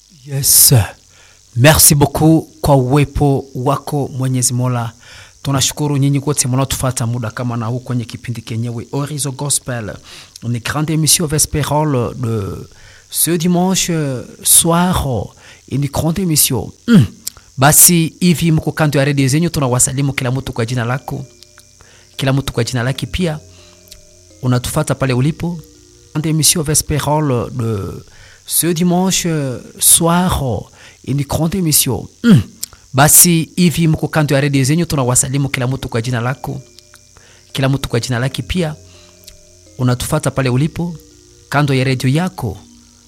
Yes. Merci beaucoup kwa uwepo wako Mwenyezi Mola. Tunashukuru nyinyi wote mnaotufuata muda kama na huu kwenye kipindi kenyewe Horizon Gospel. Ni grande émission vespérale de ce dimanche soir. Ni grande émission. Mm. Basi hivi mko kando ya redio zenyu, tunawasalimu kila mtu kwa jina lako, kila mtu kwa jina lake. Pia unatufata pale ulipo, grande émission vespérale de ce dimanche soir. Ni grande émission. Mm. Basi hivi mko kando ya redio zenyu, tunawasalimu kila mtu kwa jina lako, kila mtu kwa jina lake. Pia unatufata pale ulipo kando ya redio yako